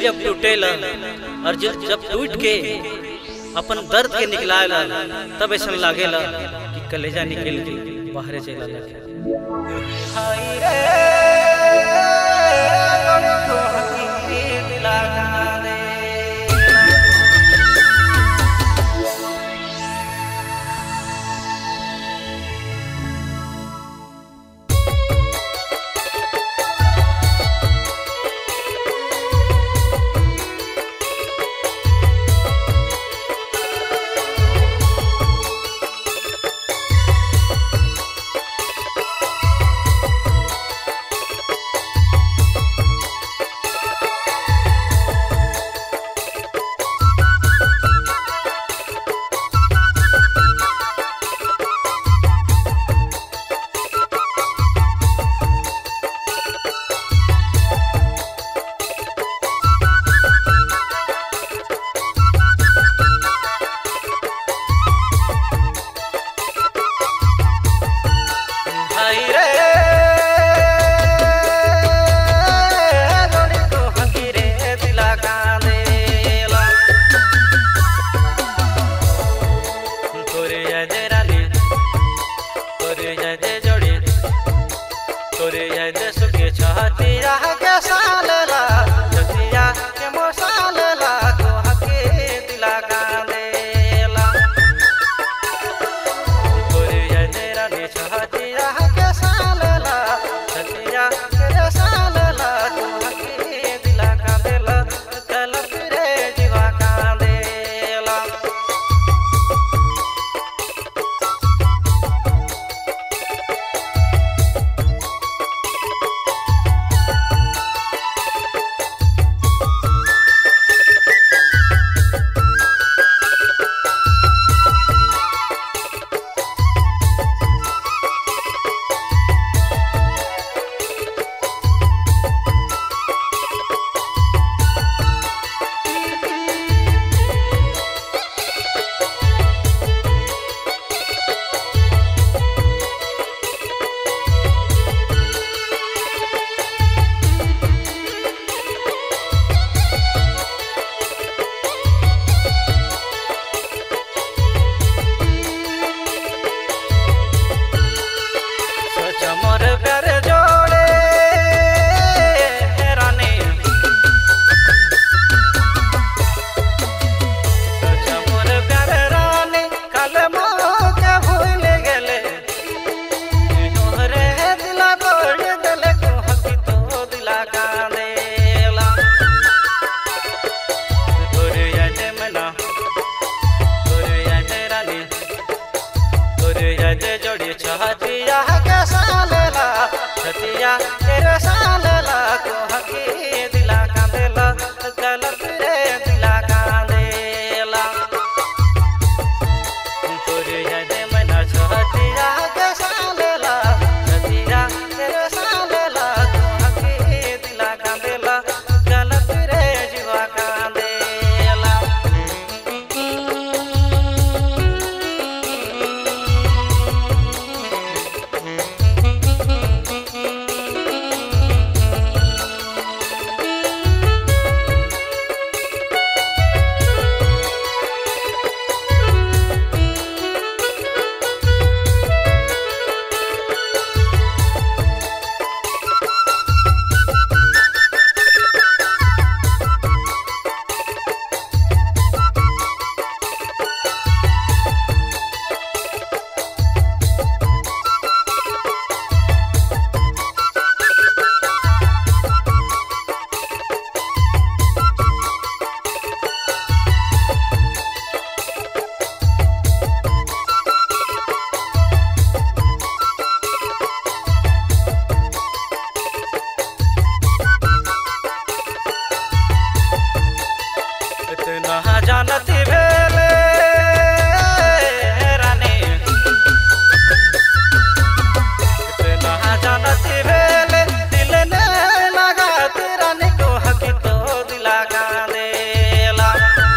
जब टूटेला और जब जब टूट के अपन दर्द के निकलाला तब ऐसा लागेला कि कलेजा निकल के बाहर चला लगे हाय रे तो हकीरी दिला दे हाय रे गोरी तो हकीरे दिला कांदेला तोरे जय दे रानी तोरे जय दे जोड़ी तोरे जय दे सुखे छाती रह के सालला जतिया के मोसालला तो हके दिला कांदेला तोरे जय दे रानी छाती रह के सालला जतिया के सालला तो हके दिला कांदेला कल फिरे जीवा कांदेला सोच मोर प्यार जोड़े रानी सोच मोर प्यार रानी कल के भूल गेले तोहरे दिला तोड़ दिले को हकी तो दिला कांदेला तोरे याद मना तोरे याद रानी तोरे याद जोड़ी छतिया के सालला छतिया तेरे सालला को हकी दिला कांदेला गलत रे दिला कांदेला तोरे याद मना छतिया के सालला छतिया तेरे सालला को हकी दिला कांदेला गलत रे जीवा कांदेला इतना जानती भेले रानी इतना जानती भेले दिल ने लगा रानी को हकी तो दिला का देला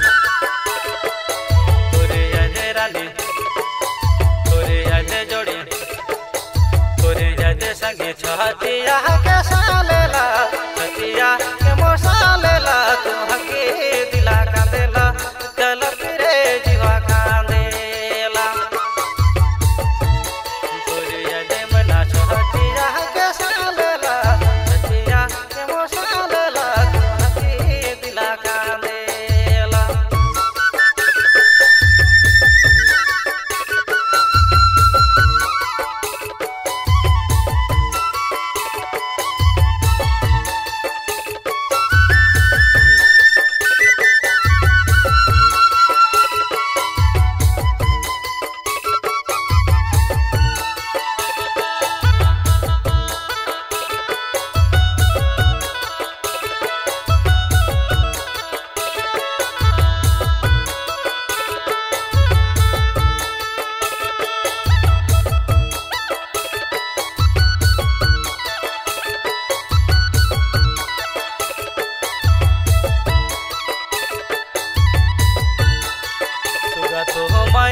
तोरे याद रानी तोरे याद जोड़ी तोरे याद संगे छतिया के सालेला छतिया के मोसालेला तू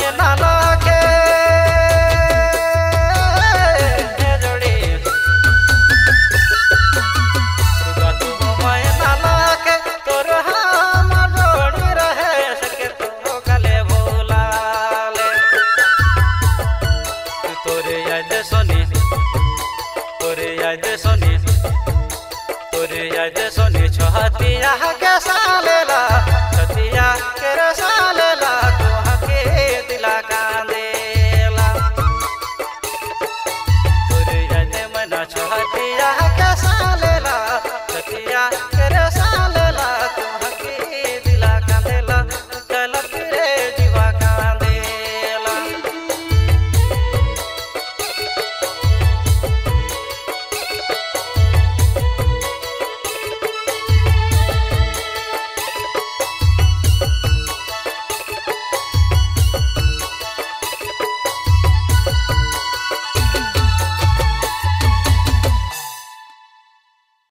ना